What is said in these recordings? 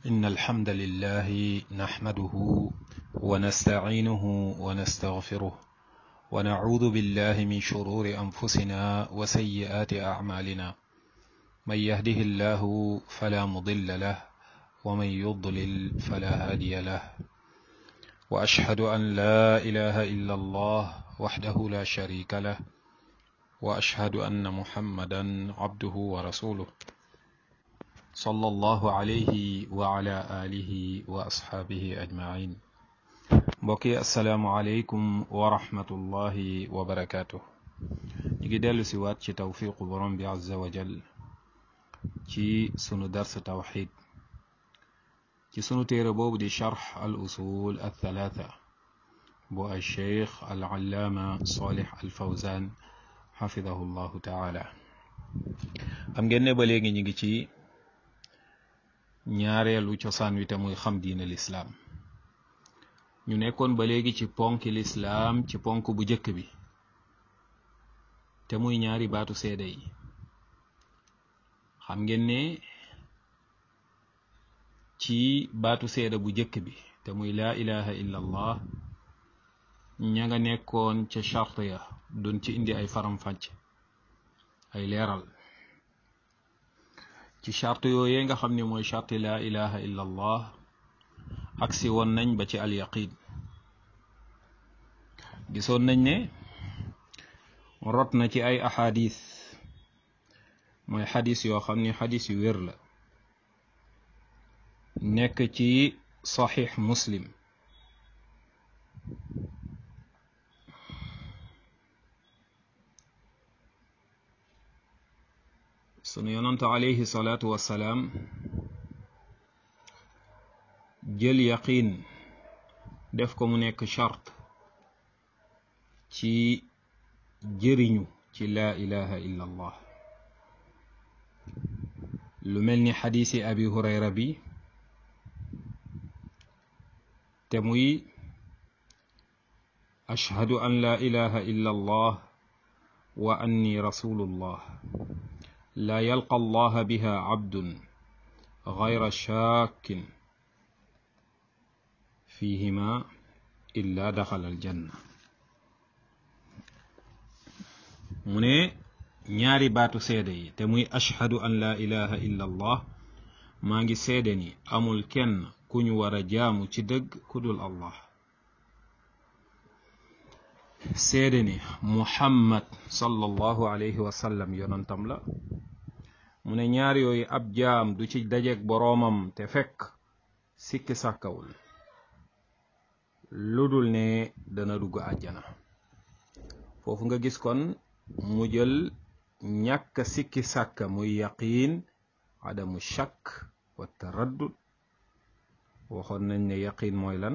إن الحمد لله نحمده ونستعينه ونستغفره ونعوذ بالله من شرور أنفسنا وسيئات أعمالنا من يهده الله فلا مضل له ومن يضلل فلا هادي له وأشهد أن لا إله إلا الله وحده لا شريك له وأشهد أن محمدا عبده ورسوله صلى الله عليه وعلى آله وأصحابه أجمعين mbokki asalaamualeykum wa rahmatullahi wa barakaatu ñu ngi dellu si waat ci tawfiqu borom bi azza wa jal ci sunu dars tawxid ci sunu téere boobu di charx al usul al thalaatha bu al cheikh al allaama salih al fawzan xafidahu llahu taala xam ngeen ne ba léegi ñu ngi ci ñaareelu cosaan wi te muy xam diine lislaam ñu nekkoon ba léegi ci ponk lislaam ci ponk bu jëkk bi te muy ñaari baatu seede yi xam ngeen ne ci baatu seede bu jëkk bi te muy laa ilaha illa allah ña nga nekkoon ca charte ya doon ci indi ay faram-fàcc ay leeral ci charte yooyee nga xam ne mooy charte laa ilaha illa allah agsi woon nañ ba ci al yaqin gisoon nañ ne rot na ci ay ahadis mooy xadis yoo xam ne xadis yu wér la nekk ci saxiix muslim sunu yonante alayhi salaatu wassalaam jël yaqin def ko mu nekk charte ci jëriñu ci laa ilaha illa allah lu mel ni xadiisi abi hurayra bi te muy ashhadu an laa ilaha illa allah wa anni rasulullah laa yalqa allaha biha abdun gayra shaakin fihima illa daxala aljanna mu ne ñaari baatu seede yi te muy ashhadu an laa ilaha illa allah maa ngi seede ni amul kenn ku ñu war a jaamu ci dëgg ku dul allah seede ni muhammad sallallahu alayhi wa sallam yonantam la mu ne ñaar yooyu ab jaam du ci dajeek boroomam te fekk sikki sàkkawul lu dul ne dana dugg àjjana foofu nga gis kon mu jël ñàkk sikki sàkka muy yaqiin adamu shakk wa taraddud waxoon nañ ne yaqiin mooy lan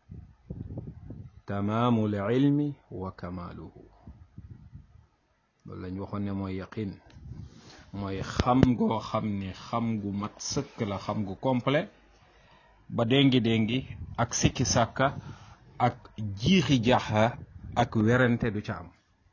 tamaamul ilmi wa kamaaluhu loolu lañ waxoon ne mooy yaqiin mooy xam goo xam ne xam gu mat sëkk la xam gu complet ba déngi déngi ak sikki sàkka ak jiixi jaxa ak werante du ca am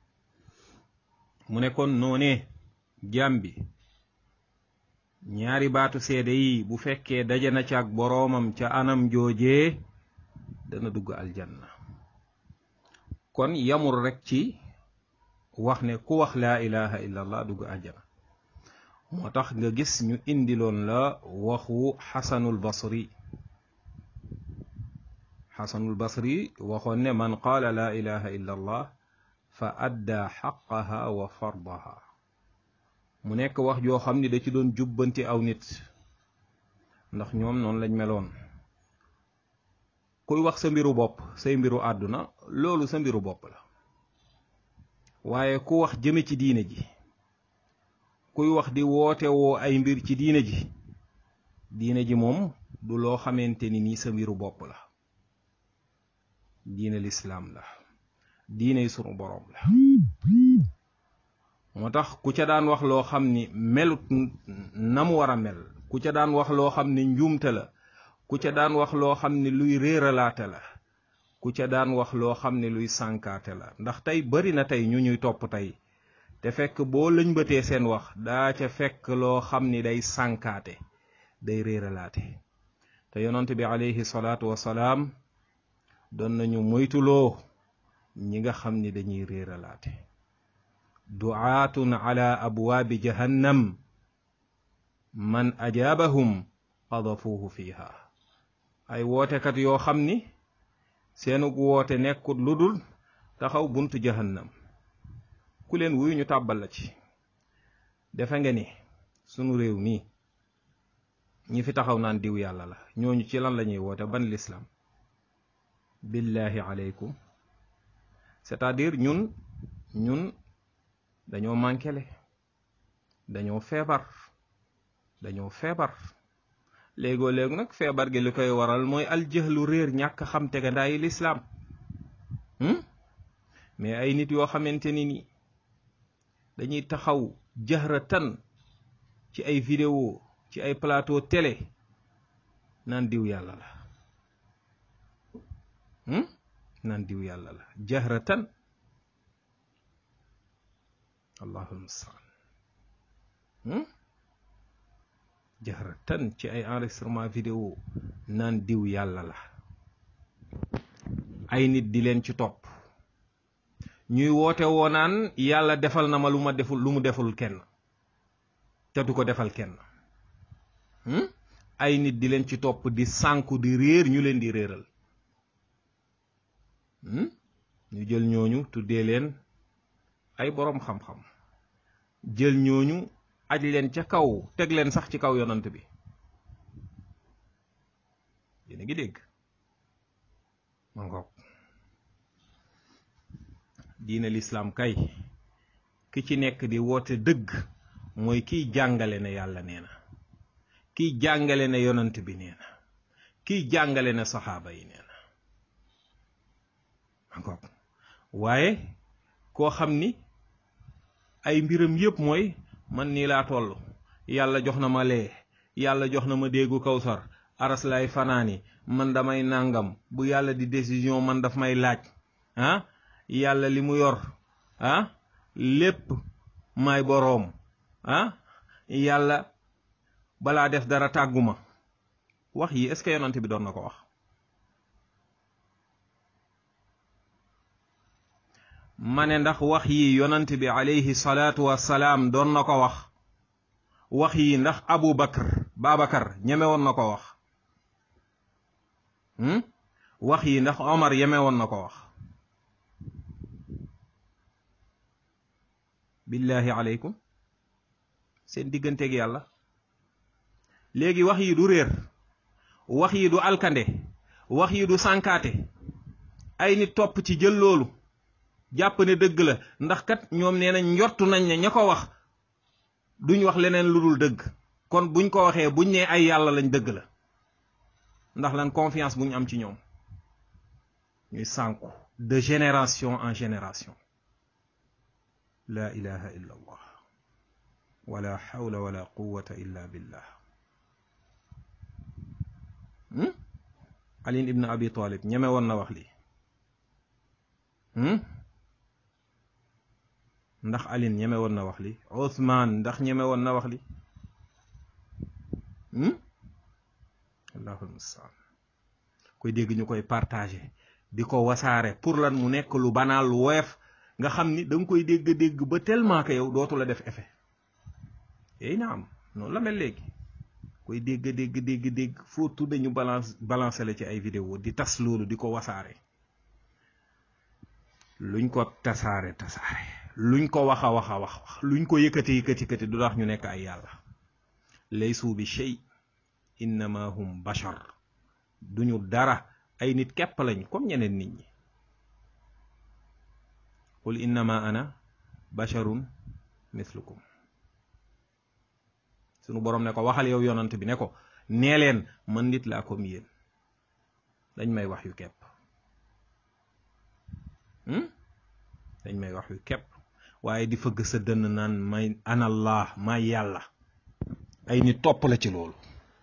mu ne kon noonee jaam bi ñaari baatu seede yi bu fekkee daje na ca ak boroomam ca anam joojee dana dugg aljanna kon yamul rekk ci wax ne ku wax laa ilaha illa allah dugg aljanna moo tax nga gis ñu indiloon la waxu xasanul basri xasanul basri waxoon ne man qaala laa ilaha illa allah fa adda xaqaha wa fardaha mu nekk wax joo xam ni da ci doon jubbanti aw nit ndax ñoom noonu lañ meloon kuy wax sa mbiru bopp say mbiru àdduna loolu sa mbiru bopp la waaye ku wax jëme ci diine ji kuy wax di woote woo ay mbir ci diine ji diine ji moom du loo xamante ni nii sa mbiru bopp la diine lislaam la diine sunu boroom la moo tax ku ca daan wax loo xam ni melut na mu war a mel ku ca daan wax loo xam ni njuumte la ku ca daan wax loo xam ni luy réeralaate la ku ca daan wax loo xam ni luy sànkaate la ndax tey bari na tey ñu ñuy topp tey te fekk boo lëñbatee seen wax daa ca fekk loo xam ni day sànkaate day réeralaate te yonent bi alayhi salaatu wasalaam doon nañu moytuloo ñi nga xam ni dañuy réeralaate duaatun ala abwaabi jahannam man ajaabahum qadafuuhu fiiha ay wootekat yoo xam ni seenug woote nekkut lu dul taxaw buntu jahannam ku leen wuyu ñu tàbbal la ci defe nga ni sunu réew mii ñi fi taxaw naan diw yàlla la ñooñu ci lan la ñuy woote ban lislaam billahi aleykum c'est-à-dire ñun ñun dañoo mànkele dañoo feebar dañoo feebar léegoo léegu nag feebar gi li koy waral mooy aljëhlu réer ñàkk xam tegandaayi lislaam mais ay nit yoo xamante ni ni dañuy taxaw jahratan ci ay vidéo ci ay plateau télé naan diw yàlla la naan diw yàlla la jahratan allahul mustaan jahratan ci ay enregistrement vidéo naan diw yàlla la ay nit di leen ci topp ñuy woote woo naan yàlla defal na ma lu ma deful lu mu deful kenn te du ko defal kenn ay nit di leen ci topp di sànku di réer ñu leen di réeral ñu jël ñooñu tuddee leen ay boroom xam-xam jël ñooñu aj leen ca kaw teg leen sax ci kaw yonant bi yéen a ngi dégg ma ngoog diina lislaam kay ki ci nekk di woote dëgg mooy kiy jàngale ne yàlla nee na kiy jàngale ne yonant bi nee na kiy jàngale ne saxaaba yi nee na ma ngoog waaye koo xam ni ay mbiram yépp mooy man nii laa toll yàlla jox na ma lee yàlla jox na ma déggu kawsar aras lay fanaani man damay nàngam bu yàlla di décision man daf may laaj ah yàlla li mu yor ah lépp may boroom ah yàlla balaa def dara tàgguma wax yi est-ce que yonent bi doon na ko wax ma ne ndax wax yi yonent bi alayhi salaatu wassalaam doon na ko wax wax yi ndax abu bakar babakar ñeme woon na ko wax wax yi ndax omar yeme woon na ko wax billahi aleykum seen digganteeg yàlla léegi wax yi du réer wax yi du alkande wax yi du sànkaate ay nit topp ci jël loolu jàpp ne dëgg la ndax kat ñoom nee nañ njortu nañ ne ña ko wax duñ wax leneen lu dul dëgg kon buñ ko waxee buñ ne ay yàlla lañ dëgg la ndax lan confiance buñ am ci ñoom ñuy sànku de génération en génération la ilaha illa allah wala hawla wala quwwata illa billah ali ibn abi talib ñeme woon na wax lii ndax alin ñeme woon na wax li Ousmane ndax ñeme woon na wax li allahul mustaan koy dégg ñu koy partagé di ko wasaare pour lan mu nekk lu banaal lu woyof nga xam ni da nga koy dégg-dégg ba tellement que yow dootu la def effet yéy na am noonu la mel léegi koy dégg dégg dégg dégg foo tudde ñu balance balancé la ci ay vidéo di tas loolu di ko wasaare luñ ko tasaare tasaare luñ ko wax a wax a wax wax luñ ko yëkkati yëkkati yëkkati du tax ñu nekk ay yàlla laysu bi shay innama hum bashar duñu dara ay nit képp lañ comme ñeneen nit ñi qul innama ana basharun mislukum sunu boroom ne ko waxal yow yonant bi ne ko nee leen man nit laa comme yéen dañ may wax yu képp dañ may wax yu képp waaye di fëgg sa dënn naan may anallah may yàlla ay nit topp la ci loolu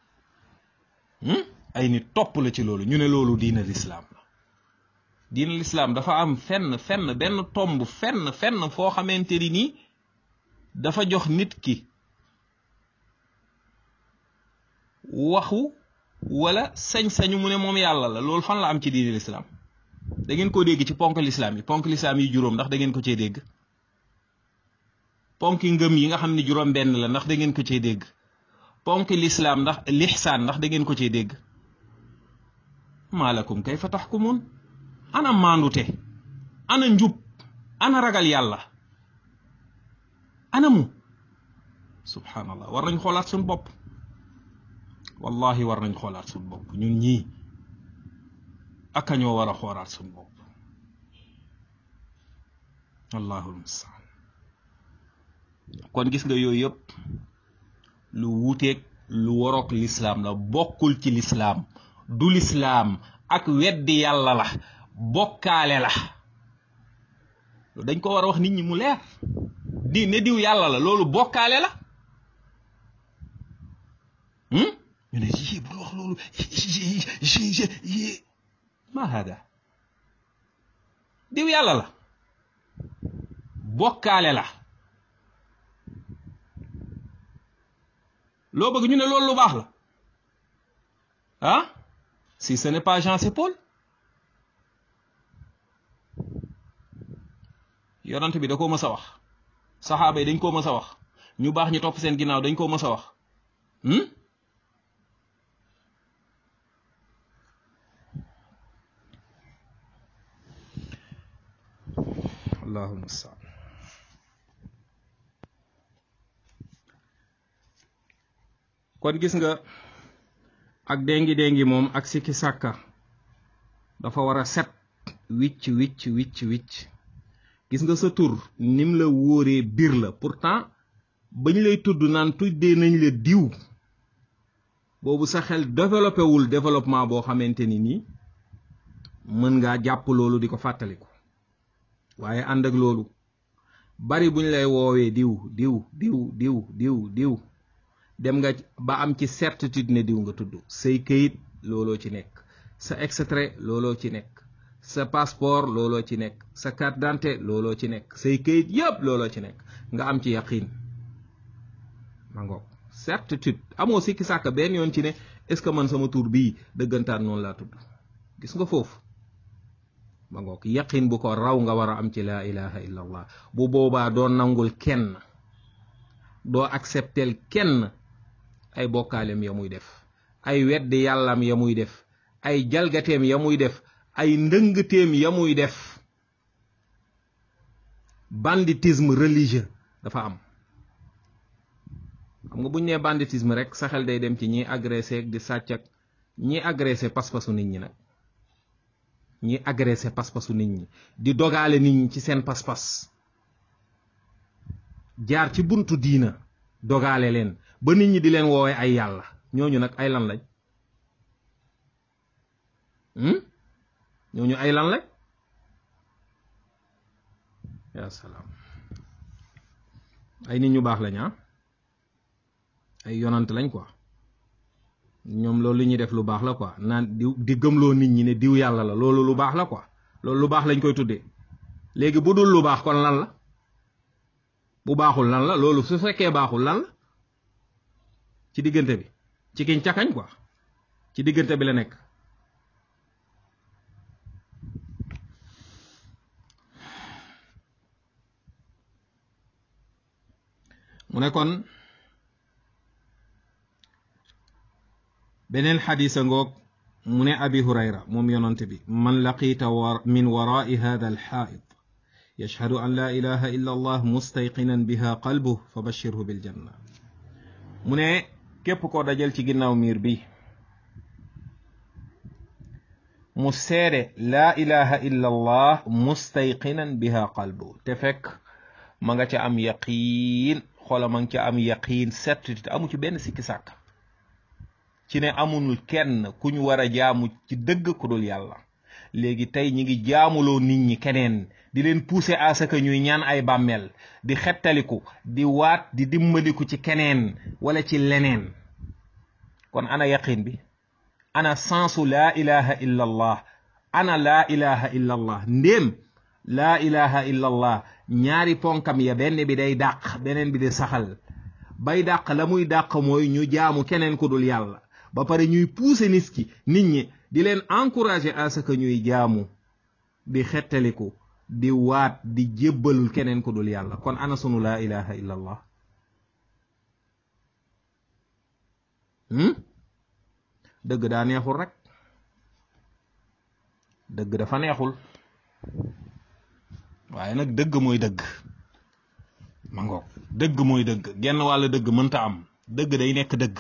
ay nit topp la ci loolu ñu ne loolu diina lislaam la diina lislaam dafa am fenn fenn benn tomb fenn fenn foo xamante ni nii dafa jox nit ki waxu wala sañ-sañu mu ne moom yàlla la loolu fan la am ci diine lislaam da ngeen ko dégg ci ponk lislaam yi ponk lislaam yi juróom ndax da ngeen ko cee dégg ponk ngëm yi nga xam ne juróom benn la ndax da ngeen ko cee dégg ponk lislaam ndax lixsaan ndax da ngeen ko cee dégg maalakum kayfa taxkumuun ana maandute ana njub ana ragal yàlla ana mu subhanallah war nañ xoolaat suñ bopp wallahi war nañ xoolaat suñ bopp ñun ñii aka ñoo war a xoolaat suñ bopp allahul mustaan kon gis nga yooyu yëpp lu wuuteeg lu waroog lislaam la bokkul ci lislaam du lislaam ak weddi yàlla la bokkaale la dañ ko war a wax nit ñi mu leer di ne diw yàlla la loolu bokkaale la ñu ne yi bul wax loolu ma hada diw yàlla la bokkaale la loo bëgg ñu ne loolu lu baax la ah si ce n'est pas Jean c'est Paul yonent bi da koo mës a wax saxaaba yi dañ koo mës a wax ñu baax ñu topp seen ginnaaw dañ koo mës a wax allahu mustaan kon gis nga ak déngi déngi moom ak sikki sàkka dafa war a set wicc wicc wicc wicc gis nga sa tur nim la wóoree biir la pourtant bañ lay tudd naan tuddee nañ la diw boobu sa xel développé wul développement boo xamante ni nii mën ngaa jàpp loolu di ko fàttaliku waaye ànd ak loolu bari buñ lay woowee diw diw diw diw diw diw dem nga ba am ci certitude ne diw nga tudd say këyit looloo ci nekk sa extrait looloo ci nekk sa passeport looloo ci nekk sa carte d'identité looloo ci nekk say këyit yëpp looloo ci nekk nga am ci yaqin ma ngoog certitude amoo sikki sàkk benn yoon ci ne est-ce que man sama tur bii dëggantaan noonu laa tudd gis nga foofu ma ngoog yaqin bu ko raw nga war a am ci laa ilaha illa allah bu boobaa doo nangul kenn doo acceptel kenn ay bokkaalem ya muy def ay weddi yàllam ya muy def ay jalgateem ya muy def ay ndëngteem ya muy def banditisme religieux dafa am xam nga buñ nee banditisme rek sa xel day dem ci ñi agressé ak di sàcc ak ñi agressé pas-pasu nit ñi nag ñi agressé pas-pasu nit ñi di dogaale nit ñi ci seen pas-pas jaar ci buntu diina dogaale leen ba nit ñi di leen woowee ay yàlla ñooñu nag ay lan lañ ñooñu ay lan lañ yaa salaam ay nit ñu baax lañ ah ay yonant lañ quoi ñoom loolu li ñuy def lu baax la quoi naan di di gëmloo nit ñi ne diw yàlla la loolu lu baax la quoi loolu lu baax lañ koy tuddee léegi bu dul lu baax kon lan la bu baaxul lan la loolu su fekkee baaxul lan la ci diggante bi ci kiñ cakañ quoi ci diggante bi la nekk mu ne kon beneen xadisa ngoog mu ne abi hurayra moom yonante bi man laqiita min warai hada alxaid yashhadu an la ilaha illa allah mustayqinan biha qalbuh fa bashirhu biljanna mu ne képp koo dajal ci ginnaaw miir bi mu seede laa ilaha illa allah mustayqinan biha qalbu te fekk ma nga ca am yaqiin xoola ma nga ca am yaqiin certitude amu ci benn sikki sàkk ci ne amul kenn ku ñu war a jaamu ci dëgg ku dul yàlla léegi tey ñi ngi jaamuloo nit ñi keneen di leen pousser à ce que ñuy ñaan ay bàmmeel di xettaliku di waat di dimbaliku ci keneen wala ci leneen kon ana yaqin bi ana sensu laa ilaha illa allah ana laa ilaha illa allah ndéem laa ilaha illa allah ñaari ponkam ya benn bi day dàq beneen bi di saxal bay dàq la muy dàq mooy ñu jaamu keneen ku dul yàlla ba pare ñuy pousser nit ki nit ñi di leen encourager à ce que ñuy jaamu di xettaliku di waat di jébbalul keneen ku dul yàlla kon ana sunu laa ilaha illa allah dëgg daa neexul rek dëgg dafa neexul waaye nag dëgg mooy dëgg ma ngoog dëgg mooy dëgg genn wàll dëgg mënta am dëgg day nekk dëgg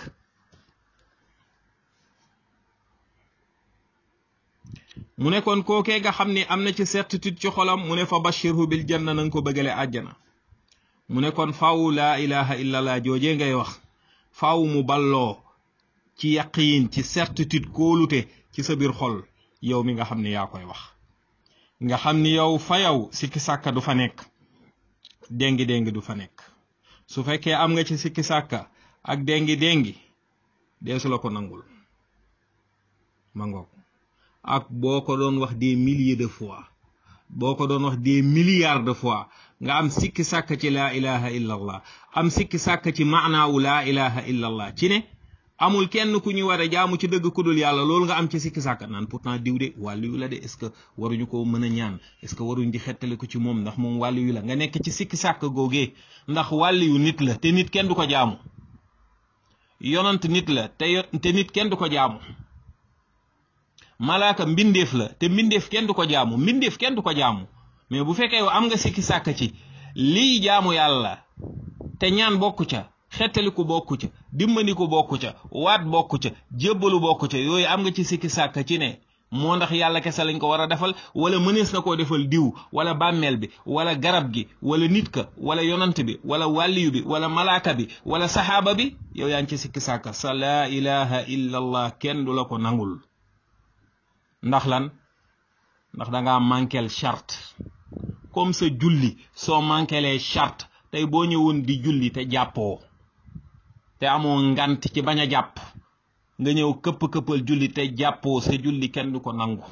mu ne kon kookee nga xam ni am na ci certitude ci xolam mu ne fa bashirhu bil janna na nga ko bëggale àjjana mu ne kon faaw laa ilaha illallah joojee ngay wax faaw mu balloo ci yaqiin ci certitude kóolute ci sa biir xol yow mi nga xam ne yaa koy wax nga xam ni yow fa yow sikki sàkka du fa nekk déngi déngi du fa nekk su fekkee am nga ci sikki sàkka ak déngi déngi deesu la ko nangul ma ngoog ak boo ko doon wax des milliers de fois boo ko doon wax des milliards de fois nga am sikki sàkk ci laa ilaha illa allah am sikki sàkk ci maanaawu laa ilaha illa allah ci ne amul kenn ku ñu war a jaamu ci dëgg ku dul yàlla loolu nga am ci sikki sàkk naan pourtant diw de wàllu yu la de est-ce que waruñu ko mën a ñaan est-ce que waruñ di xettali ko ci moom ndax moom wàllu yu la nga nekk ci sikki sàkk googee ndax wàllu yu nit la te nit kenn du ko jaamu yonant nit la te te nit kenn du ko jaamu malaaka mbindeef la te mbindeef kenn du ko jaamu mbindeef kenn du ko jaamu mais bu fekkee yow am nga sikki sàkk ci lii jaamu yàlla te ñaan bokku ca xettaliku bokku ca dimbandiku bokku ca waat bokku ca jébbalu bokku ca yooyu am nga ci sikki sàkk ci ne moo ndax yàlla kese lañ ko war a defal wala mënees na koo defal diw wala bàmmeel bi wala garab gi wala nit ka wala yonant bi wala wàlliyu bi wala malaaka bi wala saxaaba bi yow yaa ngi ci sikki sàkk sa laa ilaha illa allah kenn du la ko nangul ndax lan ndax da ngaa manquel charte comme sa julli soo manquelee charte tey boo ñëwoon di julli te jàppoo te amoo ngant ci bañ a jàpp nga ñëw këpp-këppal julli te jàppoo sa julli kenn du ko nangu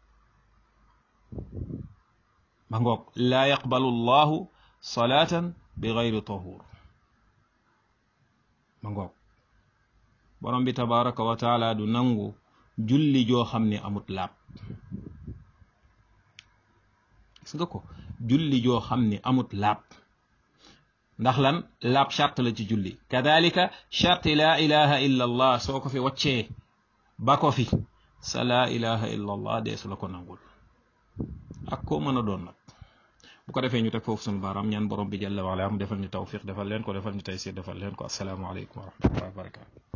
ma ngoog laa yaqbalu llahu salaatan bi gayri tahur ma ngoog borom bi tabaraka wa taala du nangu julli joo xam ne amut laab gis nga ko julli joo xam ne amut laab ndax lan laab charte la ci julli kadalika charte laa ilaha illa allah soo ko fi waccee ba ko fi sa laa ilaha illa allah deesu la ko nangul ak koo mën a doon nag bu ko defee ñu teg foofu sunu baaraam ñaan borom bi jalla waala mu defal ñu tawfiq defal leen ko defal ñu taysir defal leen ko assalaamu aleykum wa rahmatullahi wa barakatu